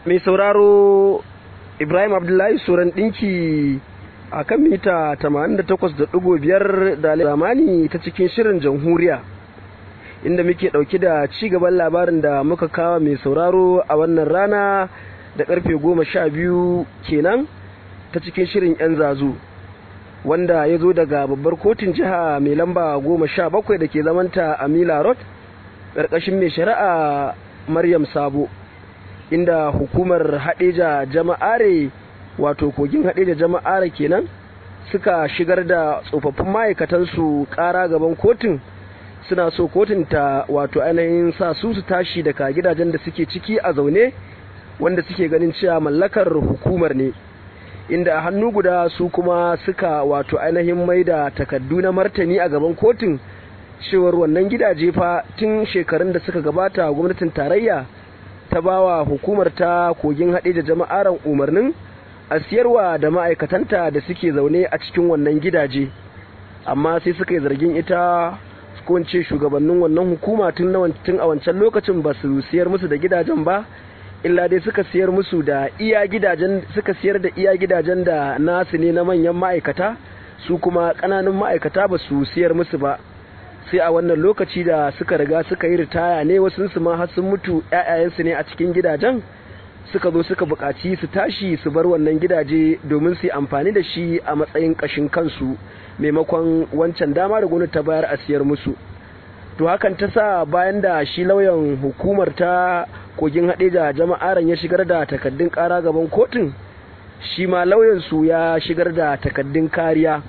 mai sauraro ibrahim abdullahi suran ɗinki a kan mita 88.5 da zamani ta cikin shirin jamhuriya inda muke ɗauki da ci gaban labarin da muka kawo mai sauraro a wannan rana da karfe goma sha biyu kenan ta cikin shirin 'yan zazu wanda ya zo daga babbar kotun jiha mai lamba goma sha bakwai da ke zamanta a mila road ƙarƙashin mai shari'a maryam sabo inda hukumar haɗeja jama'are wato kogin haɗeja jama'are kenan suka shigar da tsofaffin ma'aikatansu ƙara gaban kotun suna so kotun ta wato ainihin sa su su tashi daga gidajen da suke ciki a zaune wanda suke ganin cewa mallakar hukumar ne inda a hannu guda su kuma suka wato ainihin mai da takaddu na martani a gaban kotun cewar wannan gidaje fa tun shekarun da suka gabata gwamnatin tarayya ta bawa hukumar ta kogin haɗe da jama'aran umarnin a siyarwa da ma'aikatanta da suke zaune a cikin wannan gidaje amma sai suka yi zargin ita ko ce shugabannin wannan hukuma tun a wancan lokacin ba su siyar musu da gidajen ba illa dai suka siyar musu da iya gidajen suka siyar da iya gidajen da nasu ne na manyan ma'aikata su kuma ƙananan ma'aikata ba su siyar musu ba sai a wannan lokaci da suka riga suka yi ritaya ne wasu su ma har sun mutu ƴaƴayensu ne a cikin gidajen suka zo suka buƙaci su tashi su bar wannan gidaje domin su yi amfani da shi a matsayin ƙashin kansu maimakon wancan dama da gwamnati ta bayar a siyar musu to hakan ta sa bayan da shi lauyan hukumar ta kogin haɗe da jama'aran ya shigar da takaddun ƙara gaban kotun shi ma lauyansu ya shigar da takaddun kariya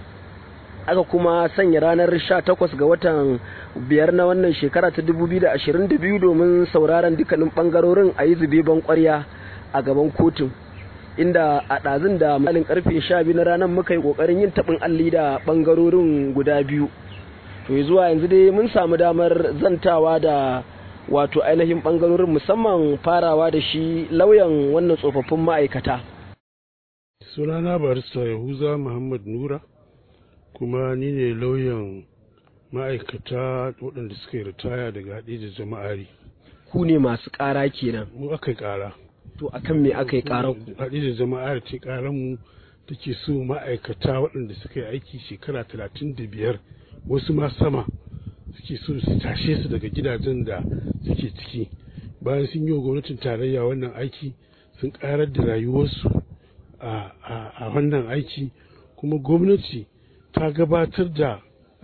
aka kuma sanya ranar 18 ga watan biyar na wannan shekara ta 2022 domin sauraron dukkanin ɓangarorin a yi zube ban ƙwarya a gaban kotun inda a ɗazun da malin karfe 12 na ranar muka yi ƙoƙarin yin taɓin alli da ɓangarorin guda biyu to zuwa yanzu dai mun samu damar zantawa da wato ainihin ɓangarorin musamman farawa da shi lauyan wannan tsofaffin ma'aikata sunana barista yahuza muhammad nura kuma ni ne lauyan ma'aikata waɗanda suka yi ritaya daga haɗe da jama'ari ku ne masu ƙara kenan mu aka yi ƙara to akan me aka yi ƙarar ku haɗe da jama'ar ce ƙarar mu take so ma'aikata waɗanda suka yi aiki shekara talatin da biyar wasu ma sama suke so su tashe su daga gidajen da suke ciki bayan sun yi wa gwamnatin tarayya wannan aiki sun ƙarar da rayuwarsu a wannan aiki kuma gwamnati ta gabatar da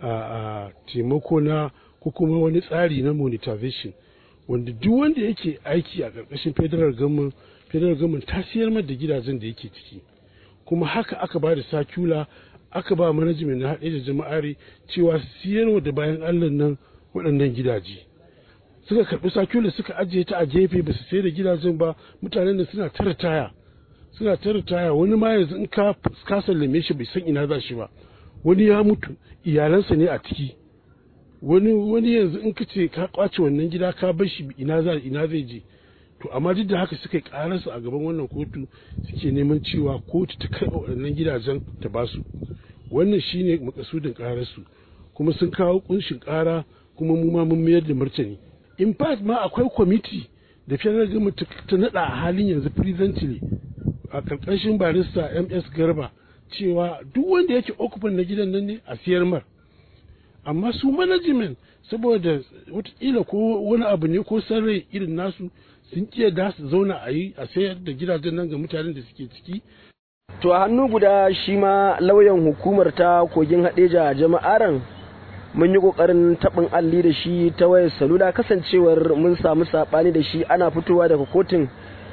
taimako na ko kuma wani tsari na monetization wanda duk wanda yake aiki a ƙarƙashin federal government federal government ta siyar da gidajen da yake ciki kuma haka aka ba da sakula aka ba management na haɗe da jama'ari cewa siyarwa da bayan allah nan waɗannan gidaje suka karɓi sakula suka ajiye ta a gefe ba su sayar da gidajen ba mutanen da suna tara taya suna tara taya wani ma yanzu in ka sallame shi bai san ina za shi ba wani ya mutu iyalansa ne a ciki wani wani yanzu in ka ce ka kwace wannan gida ka bar shi ina za ina zai je to amma duk da haka suka karar su a gaban wannan kotu suke neman cewa kotu ta karɓa waɗannan gidajen ta ba su wannan shine makasudin karar su kuma sun kawo kunshin kara kuma mu ma mun mayar da martani in fact ma akwai kwamiti da federal government ta nada a halin yanzu presently a karkashin barista ms garba cewa duk wanda yake occupant na gidan nan ne a siyar mar amma su management saboda watakila ko wani abu ne ko sarrai irin nasu sun iya da su zauna a yi a sayar da gidajen nan ga mutanen da suke ciki to a hannu guda shi ma lauyan hukumar ta kogin haɗeja jama'aran mun yi ƙoƙarin taɓin alli da shi ta wayar salula kasancewar mun samu saɓani da shi ana fitowa daga kotun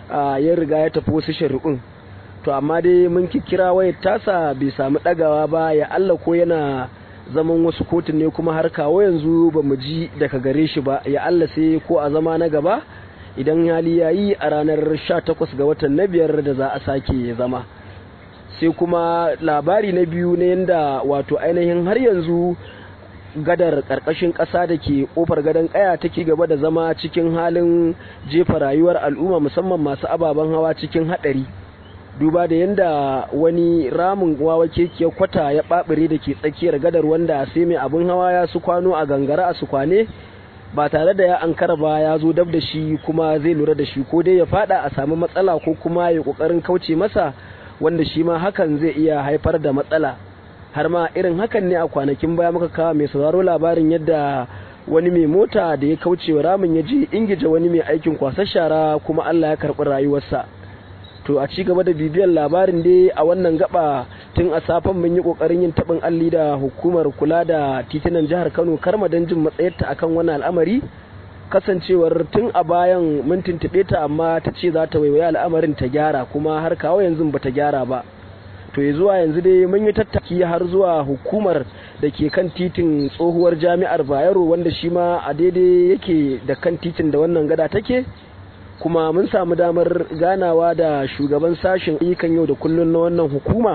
ya riga ya tafi wasu shari'un to amma dai mun kira wayar tasa bai samu ɗagawa ba ya Allah ko yana zaman wasu kotun ne kuma har kawo yanzu ba mu ji daga gare shi ba ya Allah sai ko a zama na gaba idan hali ya yi a ranar 18 ga watan na biyar da za a sake zama sai kuma labari na biyu na yadda wato ainihin har yanzu gadar ƙarƙashin ƙasa da ke ƙofar gadon ƙaya take gaba da zama cikin halin jefa rayuwar al'umma musamman masu ababen hawa cikin haɗari duba da yadda wani ramin wawa kekiyar kwata ya ɓaɓire da ke tsakiyar gadar wanda sai mai abin hawa ya su kwano a gangara a su kwane ba tare da ya ankara ba ya zo dab da shi kuma zai lura da shi ko dai ya fada a samu matsala ko kuma ya kokarin kauce masa wanda shi ma hakan zai iya haifar da matsala har ma irin hakan ne a kwanakin baya muka kawo mai sauraro labarin yadda wani mai mota da ya kauce wa ramin ya je ingija wani mai aikin kwasar shara kuma Allah ya karɓi rayuwarsa to a ci gaba da bibiyar labarin dai a wannan gaba tun a safen mun yi kokarin yin tabin alli da hukumar kula da titunan jihar Kano karma don jin matsayarta akan wannan al'amari kasancewar tun a bayan mun tuntube ta amma ta ce za ta waiwaye al'amarin ta gyara kuma har kawo yanzu ba ta gyara ba to ya zuwa yanzu dai mun yi tattaki har zuwa hukumar da ke kan titin tsohuwar jami'ar bayero wanda shi ma a daidai yake da kan titin da wannan gada take kuma mun samu damar ganawa da shugaban sashen ayyukan yau da kullum na wannan hukuma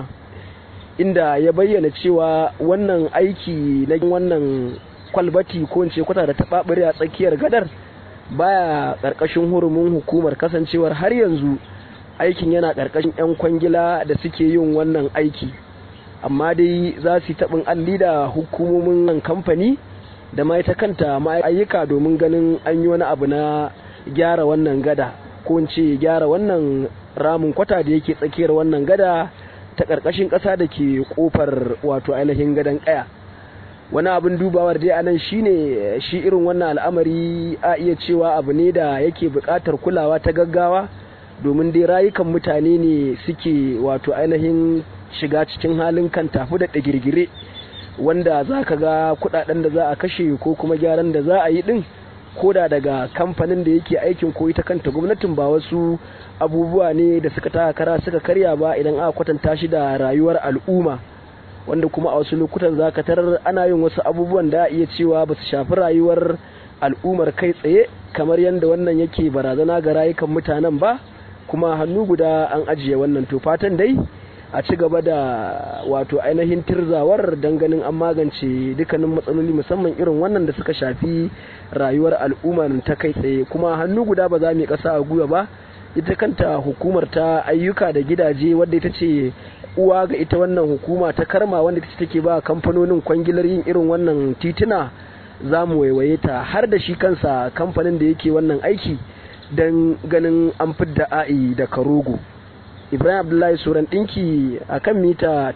inda ya bayyana cewa wannan aiki na wannan kwalbati ko in ce kwata da taɓaɓare a tsakiyar gadar baya ƙarƙashin hurumin hukumar kasancewar har yanzu aikin yana ƙarƙashin 'yan kwangila da suke yin wannan aiki amma dai za su yi taɓin alli da hukumomin kamfani da ma ita kanta ayyuka domin ganin an yi wani abu na gyara wannan gada ko in ce gyara wannan ramin kwata da yake tsakiyar wannan gada ta ƙarƙashin ƙasa da ke ƙofar wato ainihin gadon ƙaya wani abin dubawar dai anan shine shi irin wannan al'amari a iya cewa abu ne da yake buƙatar kulawa ta gaggawa domin dai rayukan mutane ne suke wato ainihin shiga cikin halin kan tafi da ɗagirgire wanda za ka ga kuɗaɗen da za a kashe ko kuma gyaran da za a yi ɗin koda daga kamfanin da yake aikin ko ita kanta gwamnatin ba wasu abubuwa ne da suka taka kara suka karya ba idan aka kwatanta shi da rayuwar al'umma wanda kuma a wasu lokutan za ka tarar ana yin wasu abubuwan da iya cewa ba su shafi rayuwar al'ummar kai tsaye kamar yadda wannan yake barazana ga rayukan mutanen ba kuma hannu guda an ajiye wannan to fatan dai a ci gaba da wato ainihin tirzawar don ganin an magance dukkanin matsaloli musamman irin wannan da suka shafi rayuwar al'ummar ta kai tsaye kuma hannu guda ba za mu yi ƙasa a gwiwa ba ita kanta hukumar ta ayyuka da gidaje wadda ita ce uwa ga ita wannan hukuma ta karma wanda ita take ba kamfanonin kwangilar yin irin wannan tituna za mu waiwaye ta har da shi kansa kamfanin da yake wannan aiki don ganin an fidda a'i da karogo ibrahim abdullahi suran ɗinki a kan mita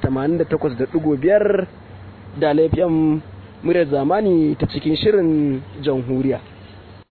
88.5 da laifin muryar zamani ta cikin shirin jamhuriya